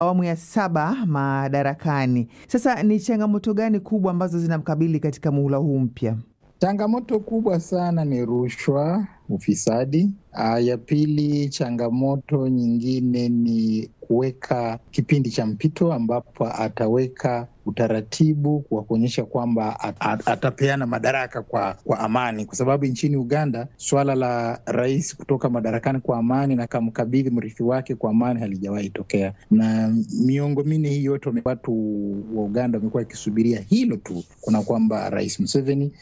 awamu ya saba madarakani. Sasa ni changamoto gani kubwa ambazo zinamkabili katika muhula huu mpya? Changamoto kubwa sana ni rushwa, ufisadi. Aa, ya pili, changamoto nyingine ni kuweka kipindi cha mpito ambapo ataweka utaratibu wa kuonyesha kwamba at, at, atapeana madaraka kwa, kwa amani, kwa sababu nchini Uganda swala la rais kutoka madarakani kwa amani na kamkabidhi mrithi wake kwa amani halijawahi tokea, na miongo minne hii yote watu wa Uganda wamekuwa wakisubiria hilo tu, kuna kwamba Rais Museveni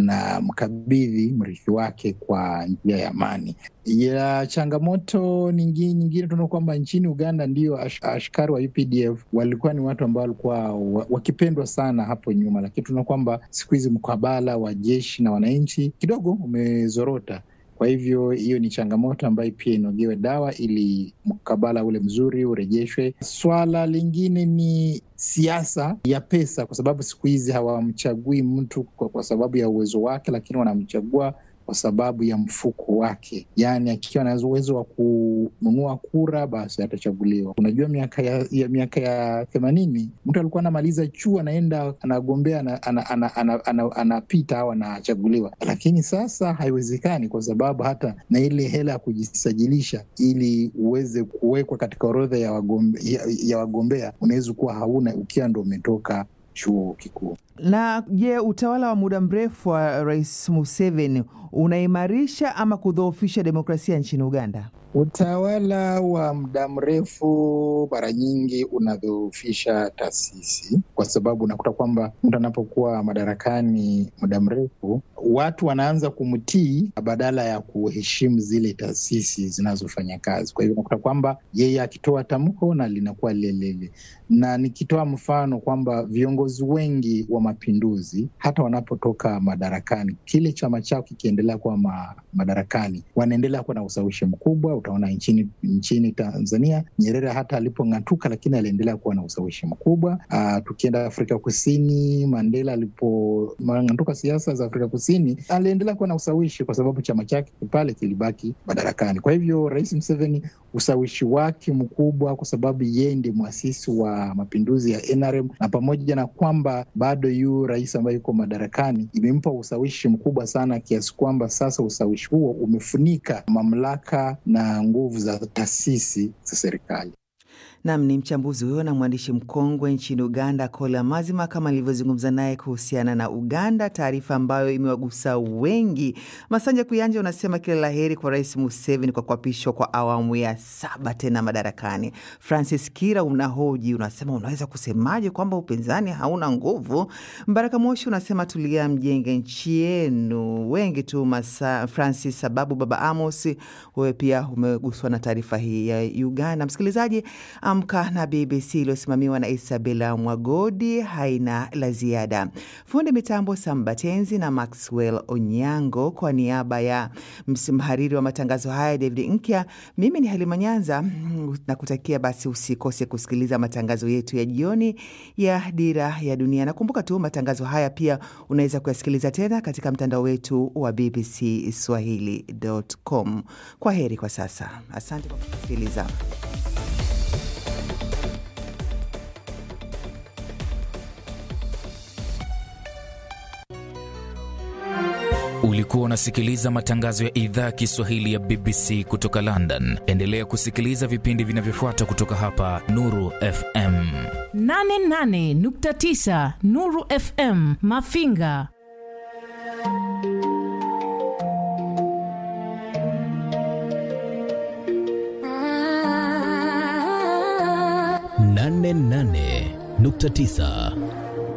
anamkabidhi mrithi wake kwa njia ya amani. Ya changamoto nyingine, nyingine tunaona kwamba nchini Uganda ndio ash, askari wa UPDF walikuwa ni watu ambao walikuwa wakipendwa sana hapo nyuma, lakini tunaona kwamba siku hizi mkabala wa jeshi na wananchi kidogo umezorota. Kwa hivyo hiyo ni changamoto ambayo pia inaogewe dawa ili mkabala ule mzuri urejeshwe. Swala lingine ni siasa ya pesa, kwa sababu siku hizi hawamchagui mtu kwa, kwa sababu ya uwezo wake, lakini wanamchagua kwa sababu ya mfuko wake, yaani akiwa na uwezo wa kununua kura basi atachaguliwa. Unajua, miaka ya, ya miaka ya themanini mtu alikuwa anamaliza chuo anaenda anagombea anapita ana, ana, ana, ana, ana au anachaguliwa, lakini sasa haiwezekani kwa sababu hata na ile hela ya kujisajilisha ili uweze kuwekwa katika orodha ya wagombea, ya, ya wagombea unaweza kuwa hauna ukiwa ndo umetoka chuo kikuu. Na je, utawala wa muda mrefu wa Rais Museveni unaimarisha ama kudhoofisha demokrasia nchini Uganda? Utawala wa muda mrefu mara nyingi unadhoofisha taasisi, kwa sababu unakuta kwamba mtu anapokuwa madarakani muda mrefu, watu wanaanza kumtii badala ya kuheshimu zile taasisi zinazofanya kazi. Kwa hivyo unakuta kwamba yeye akitoa tamko na linakuwa lelele, na nikitoa mfano kwamba viongozi wengi wa mapinduzi hata wanapotoka madarakani, kile chama chao kikiendelea kuwa ma, madarakani, wanaendelea kuwa na ushawishi mkubwa. Utaona nchini nchini Tanzania, Nyerere hata alipong'atuka, lakini aliendelea kuwa na ushawishi mkubwa. Uh, tukienda Afrika Kusini, Mandela alipong'atuka siasa za Afrika Kusini, aliendelea kuwa na ushawishi kwa sababu chama chake pale kilibaki madarakani. Kwa hivyo Rais Museveni ushawishi wake mkubwa, kwa sababu yeye ndiye mwasisi wa mapinduzi ya NRM, na pamoja na kwamba bado yu rais ambaye yuko madarakani, imempa ushawishi mkubwa sana kiasi kwamba sasa ushawishi huo umefunika mamlaka na nguvu za taasisi za serikali. Nam ni mchambuzi huyo na mwandishi mkongwe nchini Uganda, Kola Mazima, kama nilivyozungumza naye kuhusiana na Uganda, taarifa ambayo imewagusa wengi. Masanja Kuyanja unasema kila la heri kwa Rais Museveni kwa kuapishwa kwa awamu ya saba tena madarakani. Francis Kira unahoji, unasema unaweza kusemaje kwamba upinzani hauna nguvu? Mbaraka Moshi unasema tulia, mjenge nchi yenu. Wengi tu masa, Francis sababu Baba Amos, wewe pia umeguswa na taarifa hii ya Uganda. Msikilizaji, Amka na BBC iliyosimamiwa na Isabela Mwagodi haina la ziada. Fundi mitambo Sambatenzi na Maxwell Onyango, kwa niaba ya mhariri wa matangazo haya David Nkya, mimi ni Halima Nyanza na kutakia basi, usikose kusikiliza matangazo yetu ya jioni ya Dira ya Dunia. Nakumbuka tu matangazo haya pia unaweza kuyasikiliza tena katika mtandao wetu wa BBC Swahili.com. Kwa heri kwa sasa, asante kwa kusikiliza. Ulikuwa unasikiliza matangazo ya idhaa ya Kiswahili ya BBC kutoka London. Endelea kusikiliza vipindi vinavyofuata kutoka hapa Nuru FM 88.9 Nuru FM Mafinga. nane nane nukta tisa